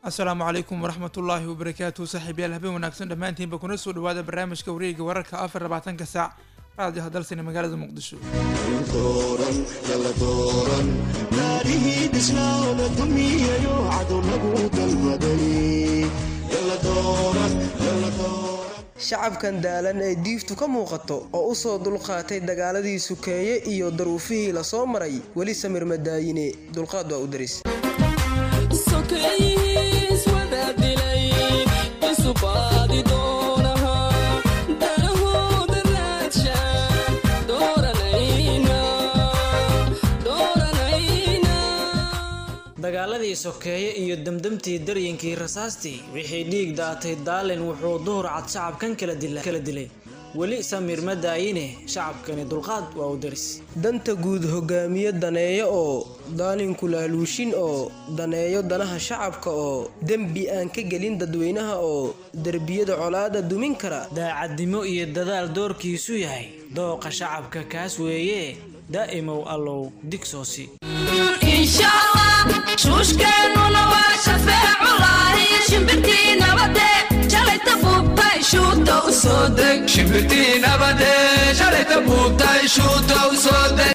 asalaamu calaykum waraxmatullaahi wabarakaatu saaxiibyaal habeen wanaagsan dhammaantiinba kuna soo dhawaada barnaamijka wareega wararka afar labaatanka saac raadiyo hadalsani magaalada muqdisho shacabkan daalan ee diiftu ka muuqato oo u soo dulqaatay dagaaladii sukeeye iyo daruufihii la soo maray weli samir madaayine dulqaad waa u daris dagaaladii sokeeye iyo demdemtii daryinkii rasaastii wixii dhiig daatay daalin wuxuu duhur cad shacabkan kala dilay weli samiir ma daayine shacabkani dulqaad waa u daris danta guud hogaamiye daneeyo oo daalinku laaluushin oo daneeyo danaha shacabka oo dembi aan ka gelin dadweynaha oo derbiyada colaada dumin kara daacadnimo iyo dadaal doorkiisu yahay dooqa shacabka kaas weeye daa'imow allow digsoosi shuushkeennuna waa shafeeculahi shimbirtii nabade shalayta buubtay shuuta u soo deg shimbirtii nabade shalayta buubtay shuuta u soo deg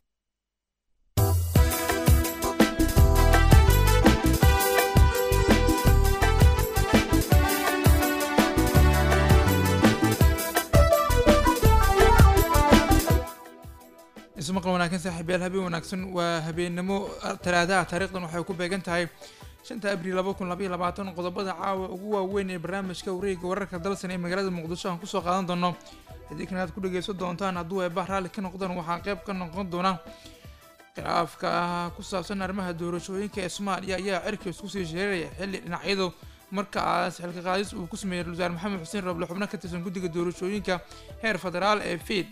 ismaqal wanaagsan saaxiibyaal habeen wanaagsan waa habeennimo talaadaha taarikhdan waxay ku beegan tahay shanta abriil laba kun labaiyo labaatan qodobada caawa ugu waaweyn ee barnaamijka wareega wararka dalsan ee magaalada muqdisho aan kusoo qaadan doono haddii kan aad ku dhageysan doontaan hadduu eebah raalli ka noqdaan waxaa qeyb ka noqon doona khilaafka ah ku saabsan arrimaha doorashooyinka ee soomaaliya ayaa cirka isku sii sheeraya xilli dhinacyadu markaas xilka qaadis uu ku sameeyey wasaar maxamed xuseen roble xubno ka tirsan guddiga doorashooyinka heer federaal ee fiid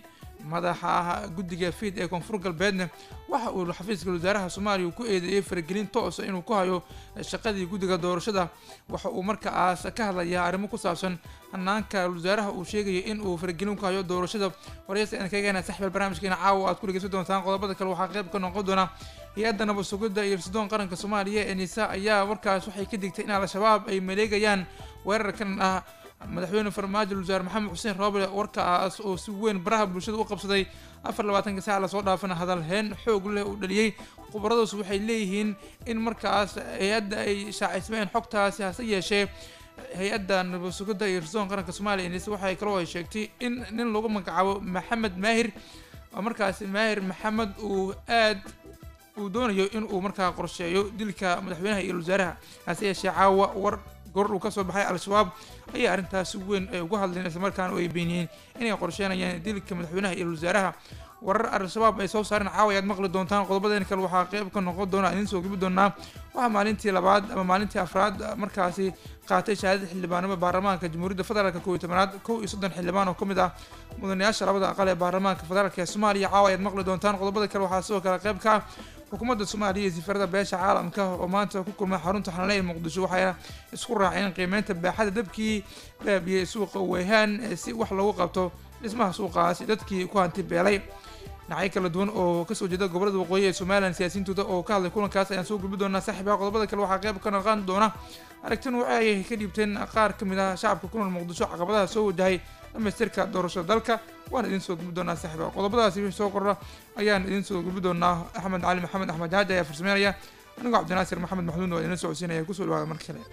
madaxa guddiga fiid ee koonfur galbeedna waxa uu xafiiska wasaaraha soomaaliya ku eedeeyey faragelin toosa inuu ku hayo shaqadii guddiga doorashada waxa uu markaas ka hadlayaa arrimo ku saabsan hanaanka wasaaraha uu sheegaya in uu faragelin ku hayo doorashada waraysta aan kageena saxbal barnaamijkeena caawa aad ku dhegeysan doontaan qodobada kale waxaa qayb ka noqon doona hay-adda nabad sugidda iyo rasidoon qaranka soomaaliya ee nisa ayaa warkaas waxay ka digtay in al-shabaab ay maleegayaan weerarkan ah madaxweyne farmaajo wasaar maxamed xuseen roble warkaas oo si weyn baraha bulshada u qabsaday afar labaatanka saac lasoo dhaafana hadalheen xoog leh uu dhaliyey khubaradaas waxay leeyihiin in markaas hay-adda ay shaacismeen xogtaasi hase yeeshee hay-adda nabad sugidda iyo rasidoon qaranka soomaaliya nis waxay kaloo ay sheegtay in nin lagu magacaabo maxamed maahir oo markaasi maahir maxamed uu aad uu doonayo in uu markaa qorsheeyo dilka madaxweynaha iyo wasaaraha hase yeeshee caawa war goor uu kasoo baxay al-shabaab ayaa arrintaasi weyn ay uga hadleen islamarkaana ay beeniyeen inay qorsheenayaan dilka madaxweynaha iyo wasaaraha warar al-shabaab ay soo saareen caawa ayaad maqli doontaan qodobadeen kale waxaa qeyb ka noqon doona idiin soo gibi doonaa waxaa maalintii labaad ama maalintii afraad markaasi qaatay shahaadada xildhibaanimo baarlamaanka jamhuuriyadda federaalk kow iyo tobanaad kow iyo soddon xildhibaan oo ka mid ah mudanayaasha labada aqal ee baarlamaanka federaalk ee soomaaliya caawa ayaad maqli doontaan qodobada kale waxaa sidoo kale qeyb ka ah xukuumadda soomaaliya iyo safarada beesha caalamka oo maanta ku kulmay xarunta xanale ee muqdisho waxayna isku raaceen qiimeynta baaxada dabkii baabiyey suuqa weyhaan si wax lagu qabto dhismaha suuqaasi dadkii ku hanti beelay dhinacyo kala duwan oo kasoo jeeda gobolada waqooyi ee somalilan siyaasiyiintooda oo ka hadlay kulankaas ayaan soo gudbi doonaa saaxiibaha qodobada kale waxaa qeyb ka noqon doona aragtin waxa ay ka dhiibteen qaar ka mid ah shacabka ku nool muqdisho caqabadaha soo wajahay dhamaystirka doorashada dalka waan idiin soo gudbi doonaa saaxiibaha qodobadaasi wixii soo kordha ayaan idiin soo gudbi doonaa axmed cali maxamed axmed jaaji ayaa farsameynaya anigoo cabdinaasir maxamed maxduud oo idin socodsiinaya kusoo dhawaada mar kale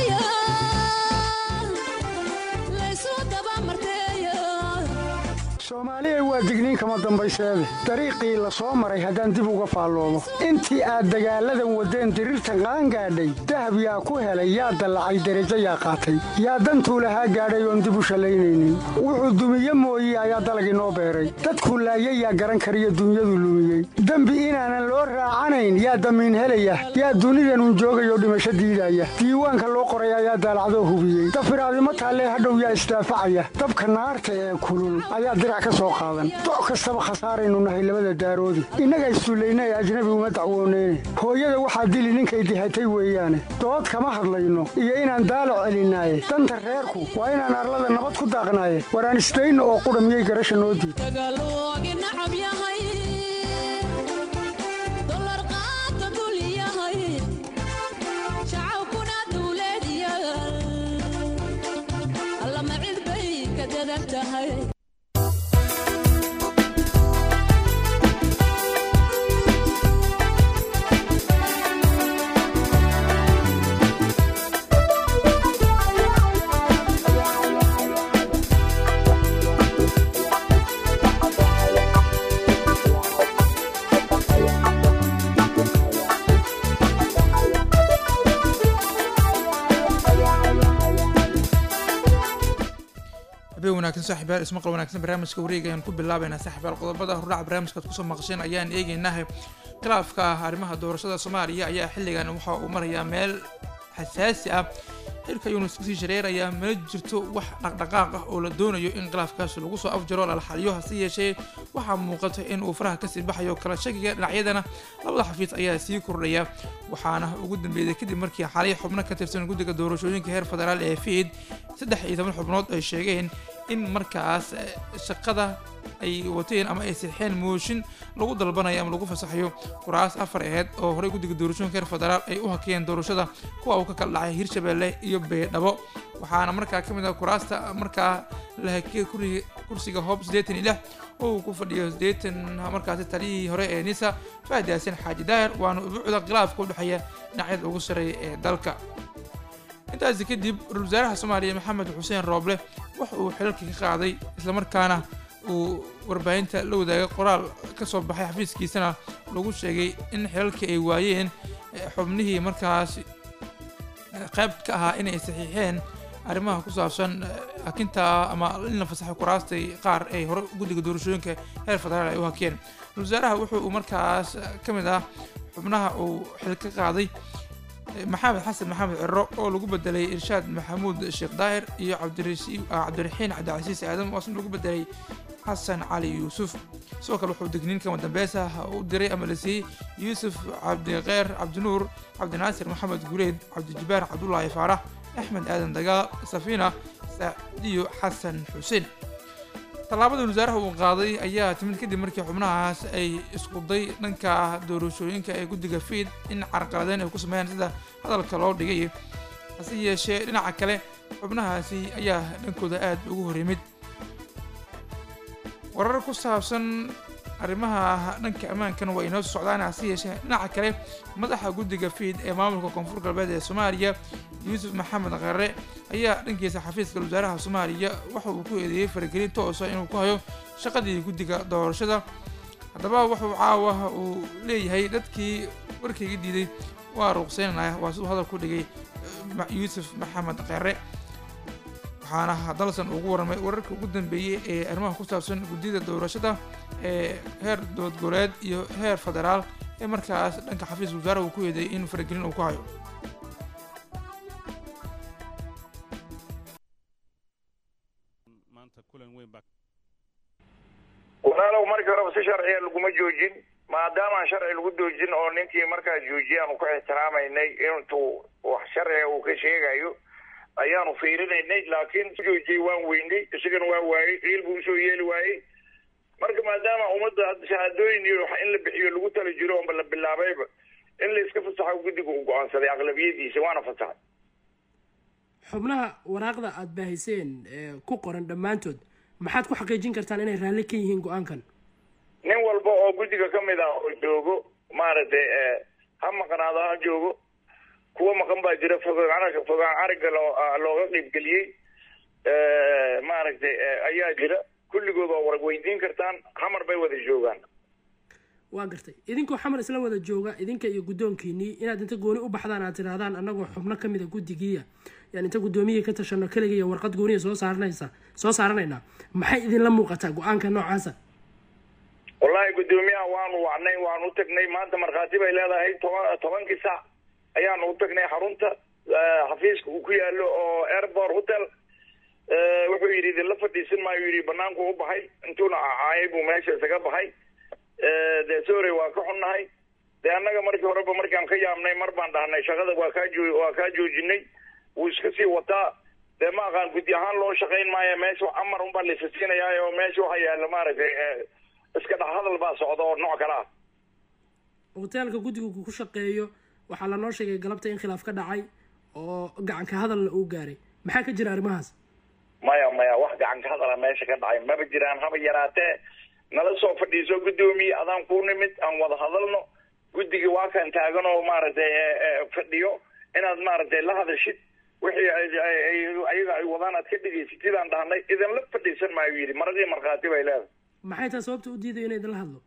soomaaliya waa digniin kama dambayseede dariiqii la soo maray haddaan dib uga faalloomo intii aad dagaalladan waddeen diriirtan qaangaadhay dahab yaa ku helay yaa dallacay derajo yaa qaatay yaa dantuu lahaa gaadhay oon dib u shallaynaynin wuxuu dumiye mooye ayaa dalag inoo beeray dadkuu laayay yaa garan kariyo dunyadu lumiyey dembi inaanan loo raacanayn yaa damiin helaya yaa dunidanun joogayoo dhimasho diidaya diiwaanka loo qoray ayaa daalacdoo hubiyey dafiraadimo taallee hadhow yaa isdaafacaya dabka naarta ee kulul ayaa doc kastaba khasaaraynu nahay labada daaroodi innaga issullayna ee ajnabi uma dacwooneyne hooyada waxaa dili ninkay dihatay weeyaane dood kama hadlayno iyo inaan daalac celinaaye danta reerku waa inaan arlada nabad ku daaqnaaye waraan isdayno oo qudha miyay garasha noo diid taagan tahay habeen wanaagsan saaxiibayaal ismaqal wanaagsan barnaamijka wareega ayaan ku bilaabaynaa saaxiibayaal qodobada hordhaca barnaamijkaad kusoo maqasheen ayaan eegaynahay khilaafka ah arrimaha doorashada soomaaliya ayaa xilligan waxa uu marayaa meel xasaasi ah xilka yuunus kasii shareeraya mana jirto wax dhaqdhaqaaq ah oo la doonayo in khilaafkaas lagu soo afjaro lala xaliyo hase yeeshee waxaa muuqata in uu faraha kasii baxayo kala shakiga dhinacyadana labada xafiis ayaa sii kordhaya waxaana ugu dambeeyay kadib markii xalay xubno ka tirsan guddiga doorashooyinka heer federaal ee fiid saddex iyo toban xubnood ay sheegeen in markaas eh, shaqada ay wateen ama ay sixeen mooshin lagu dalbanayo ama lagu fasaxayo kuraas afar aheyd oo horey guddiga doorashooyinka heer federaal ay u hakiyeen doorashada kuwa uu ka kala dhacay hirshabelle iyo beedhabo waxaana markaa ka mid ah kuraasta markaa la hakiyay kuri- kursiga hoob siddeetan iyo lix oo uu ku fadhiyo siddeetan markaasi taliyihii hore ee nisa fahdi xasan xaaji daahir waana ubuucda khilaafka u dhexeeya dhinacyada ugu sarreeya ee dalka intaasi kadib ra-iisul wasaaraha soomaaliya maxamed xuseen rooble waxa uu xilalka ka qaaday islamarkaana uu warbaahinta la wadaagay qoraal ka soo baxay xafiiskiisana lagu sheegay in xilalkii ay waayeen eh, xubnihii markaas eh, qayb ka ahaa inay saxiixeen arrimaha ku saabsan eh, hakinta ama in la fasaxo kuraastay qaar ay hore guddiga doorashooyinka heer federaal ay u hakeen ra-iisul wasaaraha wuxuu markaas eh, ka mid ah xubnaha uu xil ka qaaday maxamed xasan maxamed ciro oo lagu bedelay irshaad maxamuud sheekh daahir iyo cabdirasi- ah, cabdiraxiin cabdicasiis aadam oo asna lagu bedelay xasan cali yuusuf sidoo kale wuxuu digniin kama dambeys ah u diray ama la siiyey yuusuf cabdiqeer cabdinuur cabdinaasir maxamed guleed cabdijibaar cabdulaahi faarax axmed aadan dagaal safiina sacdiyo xasan xuseen tallaabada wasaaraha uu qaaday ayaa timid kadib markii xubnahaas ay isku day dhanka doorashooyinka ee guddiga fiid in carqaladeyn ay ku sameeyaan sida hadalka loo dhigay hase yeeshee dhinaca kale xubnahaasi ayaa dhankooda aad ugu horeymid warar ku saabsan arrimaha dhanka ammaankana waa inoo socdaan hase yeeshee dhinaca kale madaxa guddiga fiid ee maamulka koonfur galbeed ee soomaaliya yuusuf maxamed qare ayaa dhankiisa xafiiska wasaaraha soomaaliya waxa uu ku eedeeyey faragelin toosa inuu ku hayo shaqadii guddiga doorashada haddaba wuxuu caawa uu leeyahay dadkii warkayga diiday waa ruqseynanaya waa siduu hadal ku dhigay eh, Ma- yuusuf maxamed qare waxaana dalsan ugu warramay wararka ugu dambeeyey ee arrimaha ku saabsan guddida doorashada ee heer dowlad goboleed iyo heer federaal ee markaas dhanka xafiiska wasaaraha uu ku eedeeyey in faragelin uu ku hayo maanta kulan weyn baa walaalow markii horeba si sharciya laguma joojin maadaamaan sharci lagu doojin oo ninkii markaa joojiyay aanu ku ixtiraamaynay intuu wax sharciga uu ka sheegayo ayaanu fiirinaynay laakiin joojiyey waan weynay isagana waa waayey ciil buu usoo yeeli waayey marka maadaama ummadda hadda shahaadooyin iyo wax in la bixiyo lagu tala jiro oonba la bilaabayba in la iska fasaxo guddiga uu go-aansaday aqlabiyadiisa waana fasaxay xubnaha waraaqda aada baahiseen ee ku qoran dhammaantood maxaad ku xaqiijin kartaan inay raalli ka yihiin go-aankan nin walba oo guddiga ka mid ah oo joogo maaragtay eh, ha maqnaado ha joogo kuwa maqan baa jira fogaan aragga fogaan aragga loo ah, looga qiibgeliyey Eh, maaragtay eh, ayaa jira kulligood waa warag weydiin kartaan xamar bay wada joogaan waa gartay idinkoo xamar isla wada jooga idinka iyo guddoonkiinii inaad inta gooni u baxdaan aad tidhaahdaan annagoo xubno ka mida guddigiiya yaan inta guddoomiyihii ka tashano keliga iyo warqad gooniya soo saaranaysa soo saaranaynaa maxay idinla muuqataa go-aanka noocaasa wallahi guddoomiyaha waanu wacnay waanu u tagnay maanta markhaati bay leedahay toban tobankii sac ayaanu u tagnay xarunta eh, xafiiska uu ku yaalo oo airport hotel Eh, wuxuu yidhi idinla fadhiisan maayo yidhi banaanku u baxay intuuna cacaayay buu meesha isaga baxay Eh, dee sorry waa ka xunnahay dee annaga markii horeba markaan ka yaabnay mar baan dhahnay shaqada waa kaa joo waa kaa joojinay wuu iska sii wataa dee ma aqaan guddi ahaan loo shaqayn maayo meesha amar unbaa laisa siinayaa oo meesha waxa yaalla maaragtay eh, iska dhex hadal baa socda oo nooc kale ah hoteelka guddigu ku shaqeeyo waxaa lanoo sheegay galabta in khilaaf ka dhacay oo gacanka hadalna uu gaaray maxaa ka jira arrimahaas maya maya wax gacan ka hadala meesha ka dhacay maba jiraan haba yaraatee nala soo fadhiiso guddoomiye adaan ku nimid aan wada hadalno guddigii waa kan taagan oo maaragtay fadhiyo inaad maaragtay la hadashid wixii ayaga ay wadaan aad ka dhegaysatid aan dhahnay idinla fadhiisan maayo yidhi maradii markhaati bay leedahay maxay tahay sababta u diidayo inay idinla hadlo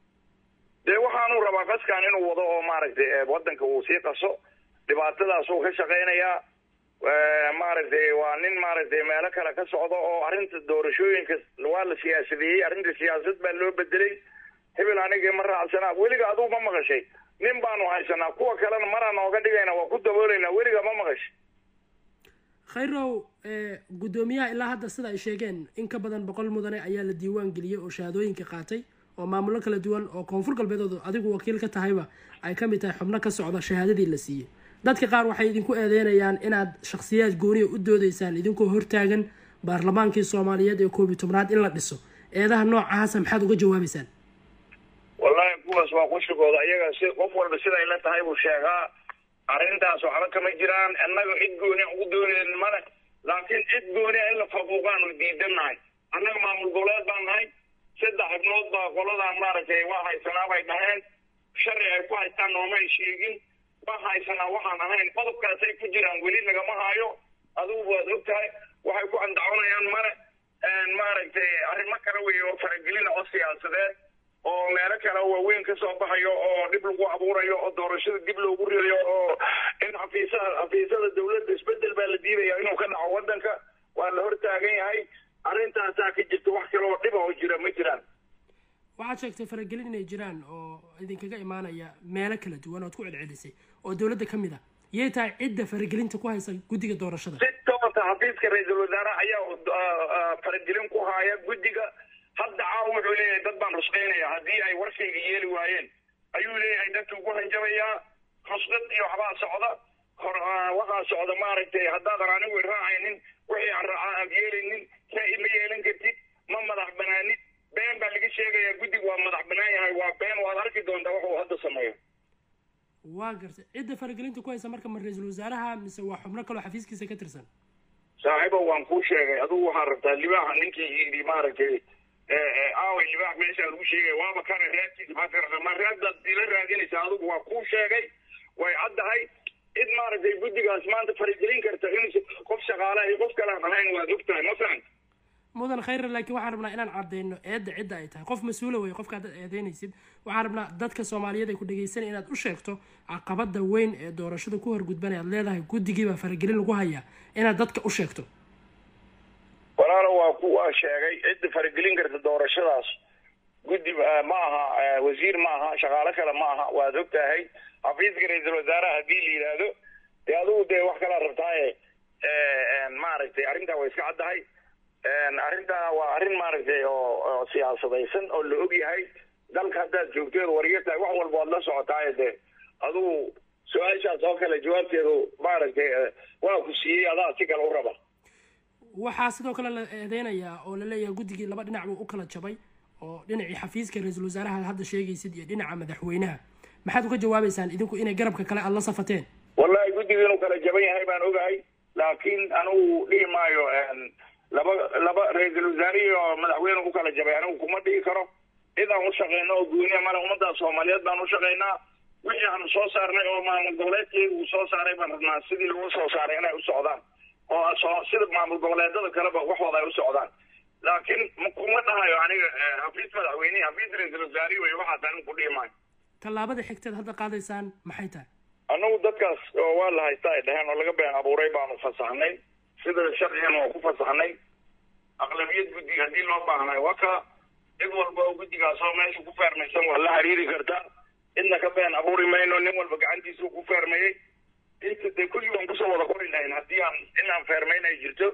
dee waxaanu rabaa qaskan inuu wado oo maaragtay waddanka uu sii qaso dhibaatadaasuu ka shaqaynayaa maaragtay waa nin maaragtay meelo kale ka socdo oo arrinta doorashooyinka waa la siyaasadeeyey arrinta siyaasad baa loo bedelay hebel anigii ma raacsanaa weliga aduu ma maqashay nin baanu haysanaa kuwa kalena maraan nooga dhigayna waa ku dabooleynaa weliga ma maqashay khayrow guddoomiyaha ilaa hadda sida ay sheegeen in ka badan boqol mudane ayaa la diiwaan geliyey oo shahaadooyinka qaatay oo maamullo kala duwan oo koonfur galbeedoodu adigu wakiil ka tahayba ay ka mid tahay xubno ka socda shahaadadii la siiyey dadka qaar waxay idinku eedeynayaan inaad shakhsiyaad gooniya u doodaysaan idinkoo hortaagan baarlamaankii soomaaliyeed ee koob iyo tobnaad in la dhiso eedaha noocaasa maxaad uga jawaabaysaan wallahi kuwaas waa qushigooda iyaga si qof walba siday la tahay buu sheegaa arrintaas waxba kama jiraan annaga cid gooniya ugu doonayn male laakiin cid gooniya in la faquuqaanu diidannahay annaga maamul goboleed baan nahay saddex xibnood baa qoladan maaragtay waa haysanaa bay dhaheen sharci ay ku haystaan noomay sheegin waa haysanaa waxaan ahayn qodobkaasay ku jiraan weli lagama haayo adigu waad og tahay waxay ku andacoonayaan male maaragtay arrimo kale wey oo faragelina oo siyaasadeed oo meelo kale waaweyn ka soo baxayo oo dhib lagu abuurayo oo doorashada dib loogu ridayo oo in xafiisaha xafiisada dawladda isbedel baa la diidaya inuu ka dhaco waddanka waa la hortaagan yahay arrintaasaa ka jirta wax kale oo dhiba oo jira ma jiraan waxaad sheegtay faragelin inay jiraan oo idinkaga imaanaya meelo kala duwan ood ku celcelisay oo dowladda ka mid a yay tahay cidda faragelinta ku haysa guddiga doorashada si toosa xafiiska ra-iisul wasaare ayaa faragelin ku haaya guddiga hadda caawa wuxuu leeyahay dad baan rusqaynaya haddii ay warkayga yeeli waayeen ayuu leeyahay dadka ugu hanjabayaa rusqad iyo waxbaa socda hor waxaa socda maaragtay haddaadan anigu raacaynin wixii aan raacaa aad yeelaynin saa ma yeelan kartid ma madax banaanid been baa laga sheegayaa guddigu waa madax banaan yahay waa been waad arki doontaa wuxuu hadda sameeyo waa gartay cidda faragelinta ku haysa marka ma ra-iisul wasaaraha mise waa xubno kaloo xafiiskiisa ka tirsan saaxiibo waan kuu sheegay adigu waxaa rabtaa libaaxa ninkii yidhi maaragtay aaway libaax meeshaa lagu sheegay waaba kana raadkiisa maxaad ka rabtaa ma raadbaad ila raadinaysaa adigu waa kuu sheegay way caddahay cid maaragtay guddigaas maanta faragelin karta in qof shaqaalaha iyo qof kalean ahayn waad og tahay ma fahan mudan khayra laakiin waxaan rabnaa inaan cadeyno eedda cidda ay tahay qof mas-uula wey qofka haddaad eedeynaysid waxaan rabnaa dadka soomaaliyeed ay ku dhegeysanaya inaad u sheegto caqabada weyn ee doorashada ku horgudbanay aad leedahay guddigiibaa faragelin lagu hayaa inaad dadka u sheegto walaalo waa ku waa sheegay cidda faragelin karta doorashadaas guddi ma aha wasiir ma aha shaqaalo kale ma aha waad og tahay xafiiska ra-iisul wasaaraha haddii la yidhaahdo dee adigu dee wax kalaa rabtaaye maaragtay arrintaa way iska caddahay arrintaa waa arrin maaragtay oo siyaasadaysan oo la og yahay dalka haddaad joogteed wariga tahay wax walba waad la socotaaye dee adigu su-aashaas oo kale jawaabteedu maaragtay waa ku siiyey adaa si kale u raba waxaa sidoo kale la eedeynayaa oo la leeyahay guddigii laba dhinac buu u kala jabay oo dhinacii xafiiska ra-iisul wasaaraha hadda sheegaysid iyo dhinaca madaxweynaha maxaad uga jawaabaysaan idinku inay garabka kale aada la safateen wallahi guddiga inuu kala jaban yahay baan ogahay laakiin anigu dhihi maayo laba laba ra-iisul wasaare iyo madaxweyne u kala jabay anigu kuma dhihi karo cid aan u shaqeyno oo gooniya male ummadda soomaaliyeed baan u shaqeynaa wixii aanu soo saarnay oo maamul goboleedkeeda uu soo saaray baan rabnaa sidii lagu soo saaray inay u socdaan oo soo sida maamul goboleedada kaleba waxooda ay u socdaan laakiin kuma dhahayo aniga xafiis madaxweynehi xafiis ra-iisul wasaare wey waxaas anigu ku dhihi maayo tallaabada xigteed hadda qaadaysaan maxay tahay annagu dadkaas oo waa la haystaa ay dhaheen oo laga been abuuray baanu fasaxnay sida sharcigan waa ku fasaxnay aqlabiyad guddiga haddii loo baahnayo waa ka cid walba oo guddigaas oo meesha ku feermaysan waa la xiriiri kartaa cidna ka been abuuri mayno nin walba gacantiisuu ku feermayey inta dee kulli waan kusoo wada qori lahayn haddii aan in aan feermayn ay jirto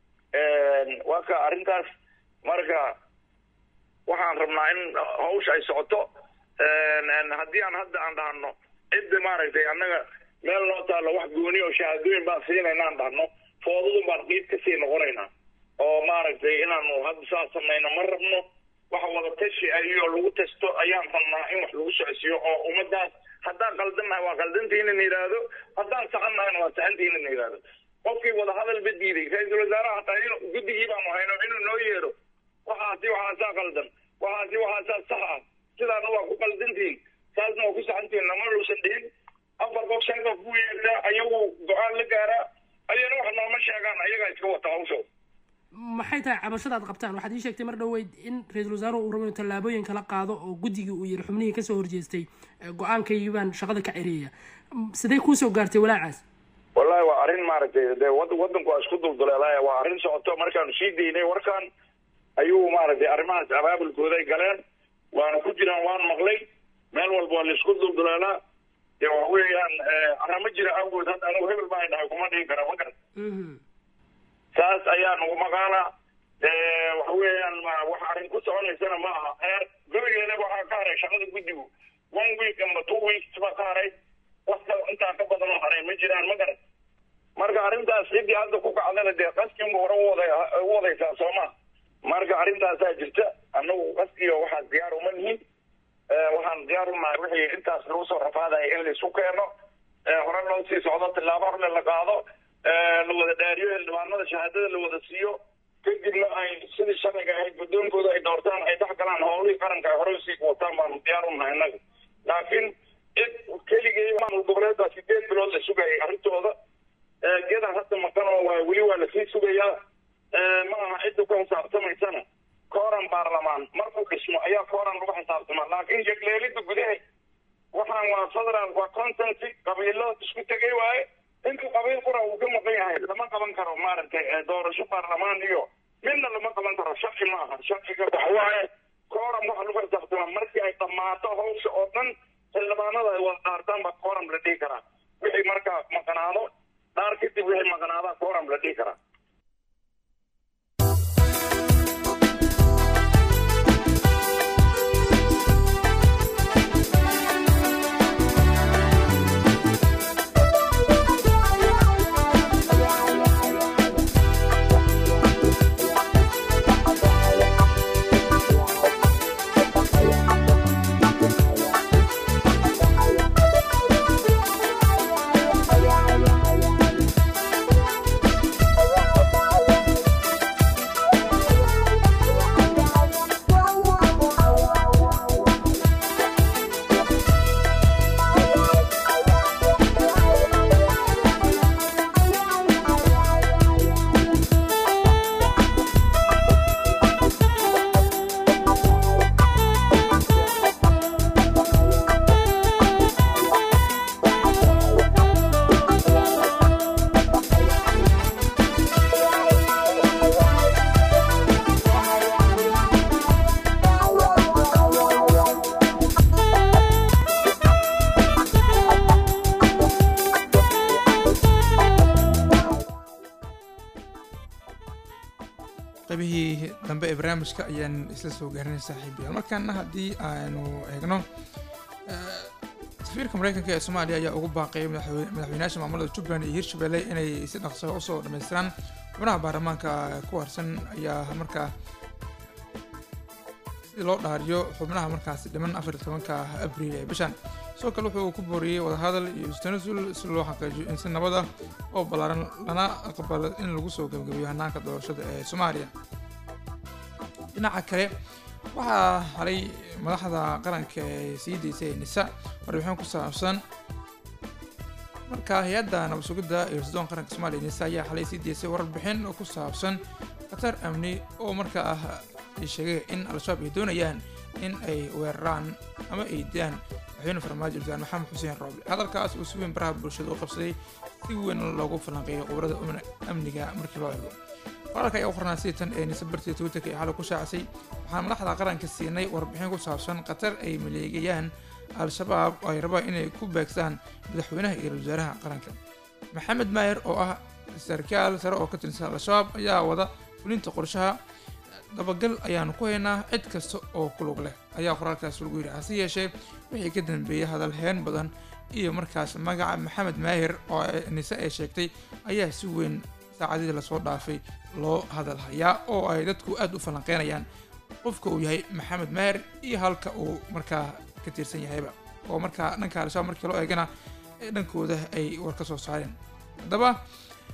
waa ka arrintaas marka waxaan rabnaa in hawsha ay socoto haddii aan hadda aan dhahno cidda maaragtay annaga meel noo taalo wax gooni oo shahaadooyin baan siinayna aan dhahno foodadun baan qiib kasii noqonaynaa oo maaragtay inaanu hadda saas samayno ma rabno waxa wada tashi ayoo lagu tasto ayaan rabnaa in wax lagu socodsiiyo oo ummadaas haddaan qaldannahay waa qaldantiina na yidhaahdo haddaan saxannahayna waa saxantiina na yidhaahdo qofkii wadahadalba diiday ra-iisul wasaaraha hataa in guddigii baanu hayno inuu noo yeero waxaasi waxaasaa qaldan waxaasi waxaasaa sax ah sidaana waa ku qaldantihin saasna waa ku saxantihin nama uusan dhihin afar qof shan qof buu yeertaa ayagu go-aan la gaaraa ayana wax nooma sheegaan ayagaa iska wata hawshooda maxay tahay cabashada aad qabtaan waxaad ii sheegtay mar dhoweyd in ra-iisul wasaaruhu uu rabo inuu tallaabooyin kala qaado oo guddigii uu yiri xubnihii kasoo horjeestay ee go-aankaygii baan shaqada ka cereeya M- sidee kuusoo gaartay walaacaas wallahi waa arrin maaragtay dee wad wadanku waa isku dulduleelaya waa arrin socoto markaanu sii daynay warkan ayuu maaragtay arrimahaas abaabulkooda ay galeen waana ku jiraan waan maqlay meel walba waa laisku dulduleelaa dee waxa weeyaan arama jira awgood hadda anigu hebel baa dhahay kuma dhihi kara ma garan Mhm. saas ayaa nagu maqaala dee waxa weeyaan ma wax arrin ku soconaysana ma aha heer gurigeeda waxaa ka haray shaqada guddigu one week amba two weeks baa ka haray wax kale intaa ka badan oo haray ma jiraan ma garan marka arrintaas ciddii hadda ku kacdana dee qaskiinba hore u wada u wadaysaa soo ma marka arrintaasaa jirta annagu qaskiyo waxaas diyaar uma nihin Eh, waxaan diyaar u nahay wixii intaas lagu soo rafaadaya in laisu keeno eh, hore loo sii socdo tillaabo horle la qaado eh, la wada dhaariyo xildhibaanada shahaadada la wada siiyo kadibna ay sidii sharciga ahayd guddoonkooda ay doortaan ay dhex galaan howlihii qaranka ay hore usii wataan baanu diyaar u nahay innaga laakiin cid keligii maamul goboleedbaa sideed bilood la sugayay arrintooda Eh, gedan hadda maqan oo waa weli waa lasii sugayaa Eh, ma aha cidda ku xisaabtamaysana kooran baarlamaan markuu dhismo ayaa kooran lagu xisaabtamaa laakiin jegleelida gudaha waxaan waa federal waa contenty qabiilo isku tegay waaye intuu qabiil qura uu ka maqan yahay lama qaban karo maaragtay eh, doorasho baarlamaan iyo midna lama qaban karo sharci ma aha sharciga waxa waaye kooran waxa lagu xisaabtamaa markii ay dhammaato hawsha oo dhan xildhibaanada ay wada dhaartaan baa kooram la dhihi karaa wixii markaa maqnaado dhaar kadib wixii maqnaadaa kooram la dhihi karaa qaybihii dambe ee barnaamijka ayaan isla soo gaarinay saaxiibayaal markaana haddii aanu eegno eh, safiirka mareykanka ee soomaaliya ayaa ugu baaqay madaxwe- madaxweynayaasha maamulada jubbaland iyo hirshabelle inay si dhaqso usoo dhammaystiraan xubnaha baarlamaanka ku harsan ayaa markaa si loo dhaariyo xubnaha markaasi dhiman afar iyo tobanka abriil ee bishan sidoo kale wuxuu ku booriyey wadahadal iyo istanasul si loo xaqiijiyo in si nabada oo ballaaran lana aqbalo in lagu soo gebagabeeyo hanaanka doorashada ee soomaaliya dhinaca kale waxaa halay madaxda qaranka ee sii daysay nisa warbixin ku saabsan marka hay-adda nabad sugidda iyo rasidoon qaranka soomaaliya nisa ayaa xalay sii daysay warbixin oo ku saabsan khatar amni oo markaa ah ay sheegay in al-shabaab ay doonayaan in ay weeraraan ama ay dilaan madaxweyne farmaajo wasaar maxamed xuseen rooble hadalkaas uu si weyn baraha bulshada u qabsaday si weyn loogu falanqeeyay qubarada amniga markii loo eego qoraalka ayaa u qornaa sidii tan ee nisa bartii twitterka ee xalay ku shaacisay waxaan madaxda qaranka siinay warbixin ku saabsan khatar ay maleegayaan al-shabaab oo ay rabaan inay ku beegsaan madaxweynaha iyo ra-iisul wasaaraha qaranka maxamed maayer oo ah sarkaal sare oo ka tirsan al-shabaab ayaa wada fulinta qorshaha dabagal ayaanu ku haynaa cid kasta oo ku lug leh ayaa qoraalkaas lagu yidhi hase yeeshee wixii ka dambeeyay hadal heen badan iyo markaas magaca maxamed maahir oo nise ay sheegtay ayaa si weyn saacadihii lasoo dhaafay loo hadal hayaa oo ay dadku aad u falanqeynayaan qofka uu yahay maxamed maahir iyo halka uu markaa ka tirsan yahayba oo markaa dhanka al-shabaab markii loo eegana ee dhankooda ay war ka soo saareen haddaba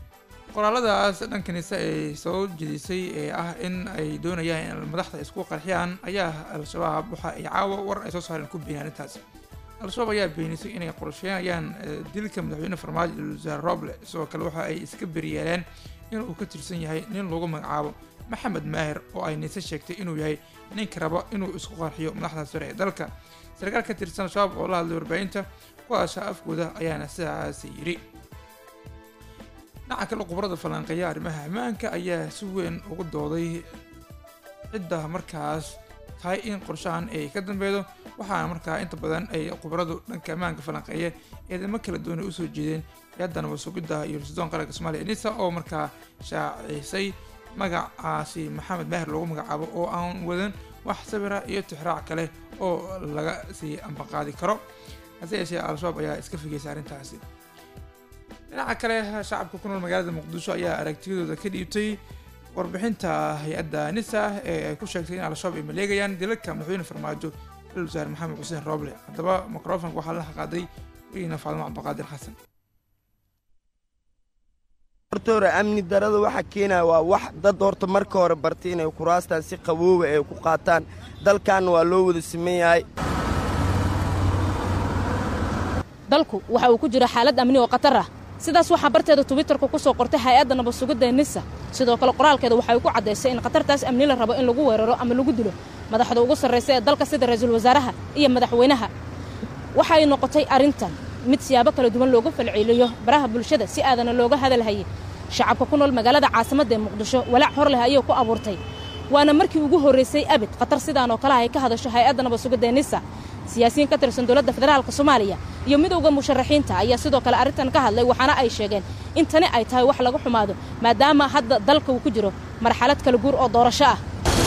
qoraaladaas dhanka nise ay soo jedisay ee ah in ay doonayaan in madaxda isku qarxiyaan ayaa al-shabaab waxa ay caawa war ay soo saareen ku beeniyeen arrintaas al-shabaab ayaa beenisay inay qorsheynayaan dilka madaxweyne farmaajo iyo wasaare roble sidoo kale waxa ay iska beryeeleen inuu ka tirsan yahay nin lagu magacaabo maxamed maahir oo ay nise sheegtay inuu yahay ninka rabo inuu isku qarxiyo madaxda sare ee dalka sarkaal ka tirsan al-shabaab oo la hadlay warbaahinta kuwaasha afkooda ayaana sidaas yidhi dhinaca kale khubarada falanqeeya arrimaha ammaanka ayaa si weyn ugu dooday cidda markaas tahay in qorshahan ay ka dambeydo waxaana markaa inta badan ay khubaradu dhanka ammaanka falanqeeya eedamo kala duwanay usoo jeedeen hay-adda nabad sugidda iyo rasidoon qaranka soomaaliya nisa oo markaa shaacisay magacaasi maxamed maahir loogu magacaabo oo aan wadan wax sawira iyo tixraac kale oo laga sii ambaqaadi karo hase yeeshee al-shabaab ayaa iska figeysay arrintaasi dhinaca kale shacabka ku nool magaalada muqdisho ayaa aragtiyadooda ka dhiibtay warbixinta hay-adda nisa ee ay ku sheegtay in al-shabaab ay maleegayaan dilalka madaxweyne farmaajo ra-isul wasaare maxamed xuseen roble haddaba microfonka waxaa la qaaday weyna faadimo cabdiqaadir xasan horta hore amni darada waxa keenaya waa wax dad horta marka hore bartay inay kuraastaan si qabooba ay ku qaataan dalkaanna waa loo wada siman yahay dalku waxa uu ku jira xaalad amni oo khatar ah sidaas waxaa barteeda twitterka ku soo qortay hay-adda nabad sugidda ee nisa sidoo kale qoraalkeeda waxay ku caddaysay in khatartaas amni la rabo in lagu weeraro ama lagu dilo madaxda ugu sarraysa ee dalka sida ra-iisul wasaaraha iyo madaxweynaha waxay noqotay arrintan mid siyaabo kala duwan looga falceliyo baraha bulshada si aadana looga hadalhayay shacabka ku nool magaalada caasimadda ee muqdisho walaac hor leh ayay ku abuurtay waana markii ugu horraysay abid khatar sidaan oo kale ay ka hadasho hay-adda nabad sugidda ee nisa siyaasiyiin ka tirsan dowladda federaalka soomaaliya iyo midowda musharaxiinta ayaa sidoo kale arrintan ka hadlay waxaana ay sheegeen in tani ay tahay wax laga xumaado maadaama hadda dalka uu ku jiro marxalad kala guur oo doorasho ah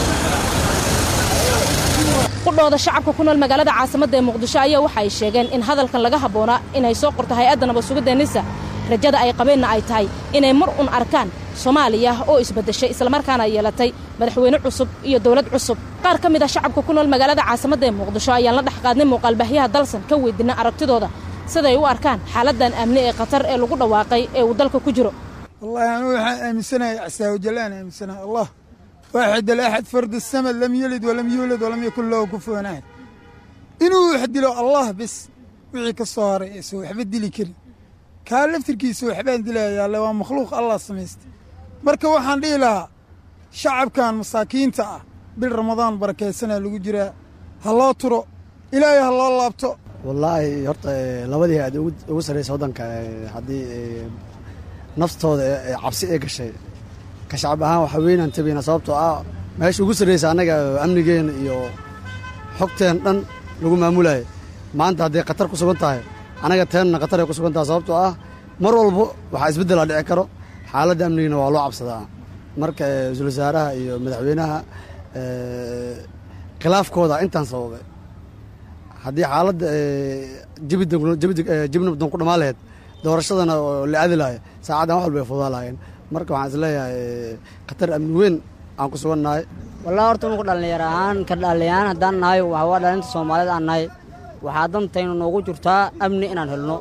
qudhooda shacabka ku nool magaalada caasimadda ee muqdisho ayaa waxa ay sheegeen in hadalkan laga habboonaa inay soo qorto hay-adda nabad sugidda nisa rajada ay qabeenna ay tahay inay mar un arkaan soomaaliya oo isbaddeshay islamarkaana yeelatay madaxweyne cusub iyo dowlad cusub qaar ka mid ah shacabka ku nool magaalada caasimadda ee muqdisho ayaan la dhex qaadnay muuqaalbaahyaha dalsan ka weydiina aragtidooda siday u arkaan xaaladan amni ee khatar ee lagu dhawaaqay ee uu dalka ku jiro wallahi anu waxaan aaminsanahay casaawajalaan aaminsanahay allah waaxid alaxad fard asamad lam yelid walam yuulad walam yakun lahu kufuwan ahad inuu wax dilo allah bis wixii ka soo haray aysan waxba dili karin kaa laftirkiisa waxbaan dilayaale waa makhluuq allah samaystay marka waxaan dhihi lahaa shacabkan masaakiinta ah bil ramadaan barakaysanaa lagu jiraa ha loo turo ilaahay ha loo laabto wallaahi horta labadii aad ugu sarraysa waddanka haddii naftooda cabsi ee gashay ka shacab ahaan waxa weynaan tabayna sababtoo ah meesha ugu sarraysa annaga amnigeena iyo xogteen dhan lagu maamulayo maanta hadday khatar ku sugan tahay annaga teenna khatar ay ku sugan tahay sababtoo ah mar walbo waxaa isbeddelaa dhici karo xaaladda amnigana waa loo cabsadaa marka ra-iisul wasaaraha iyo madaxweynaha khilaafkooda intaan sababay haddii xaaladda jibna badan ku dhammaan laheyd doorashadana la aadi lahay saacaddan wax walba ay fudaa lahaayeen marka waxaan isleeyahay khatar amni weyn aan ku sugan nahay wallahi horta nuku dhallinyaro ahaan ka dhallinyaraan haddaan nahay waxa waa dhalinta soomaaliyeed aan nahay waxaa dantaynu noogu jirtaa amni inaan helno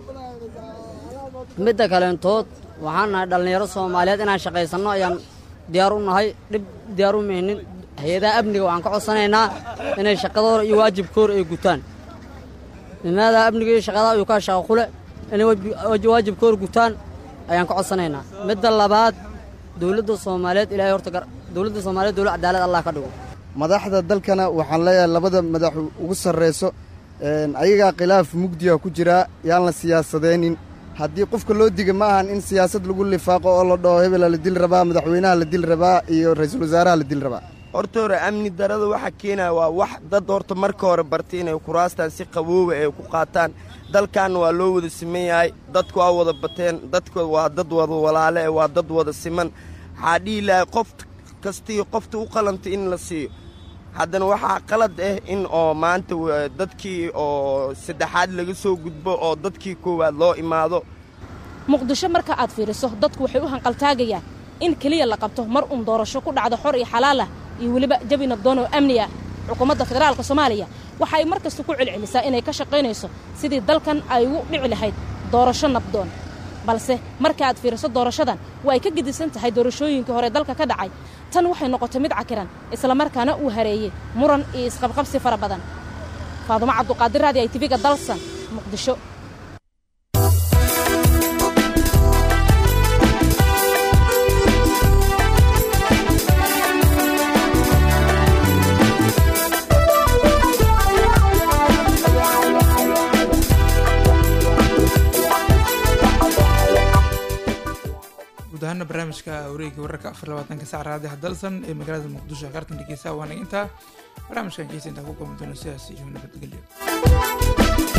midda kaleentood waxaan nahay dhallinyaro soomaaliyeed inaan shaqaysanno ayaan diyaar u nahay dhib diyaar u mihnin hay-adaha amniga waxaan ka codsanaynaa inay shaqadooda iyo waajibkooda ay gutaan nimaadaha amniga iyo shaqada ayuu kaa shaqa kule inay waajibkooda gutaan ayaan ka codsanaynaa midda labaad dowladda soomaaliyeed ilaahay horta dowladda soomaaliyeed dowlad cadaalad allah ka dhigo madaxda dalkana waxaan leeyahay labada madax ugu sarrayso ayagaa khilaaf mugdiga ku jiraa yaan la siyaasadaynin haddii qofka loo diga ma ahan in siyaasad lagu lifaaqo oo la dhaho hebela la dil rabaa madaxweynaha la dil rabaa iyo ra-iisul wasaaraha la dil rabaa horta hore amni darada waxa keenaya waa wax dad horta marka hore bartay inay kuraastaan si qabooba ay ku qaataan dalkaanna waa loo wada siman yahay dadku waa wada bateen dadku waa dad wada walaale waa dad wada siman waxaa dhihi lahay qof kastii qofta u qalanta in la siiyo haddana waxaa qalad ah in oo maanta dadkii oo saddexaad laga soo gudbo oo dadkii koowaad loo imaado muqdisho marka aad fiiriso dadku waxay u hanqaltaagayaan in keliya la qabto mar uun doorasho ku dhacdo xor iyo xalaal ah iyo weliba jabi nabdoon oo amni ah xukuumadda federaalka soomaaliya waxa ay mar kasta ku celcelisaa inay ka shaqaynayso sidii dalkan ay ugu dhici lahayd doorasho nabdoon balse marka aad fiiriso doorashadan waa ay ka gedisan tahay doorashooyinkii hore dalka ka dhacay tan waxay noqotay mid cakiran islamarkaana uu hareeyey muran iyo isqabqabsi fara badan faadumo cabduqaadir raadi ay tiviga dalsan muqdisho guud ahaana barnaamijka wareega wararka afar labaatanka sac raadiha dalsan ee magaalada muqdisho qartan dhegeysa waana intaa barnaamijkan keesa intaa ku kulmi doona sidaas iyo nabadgelyo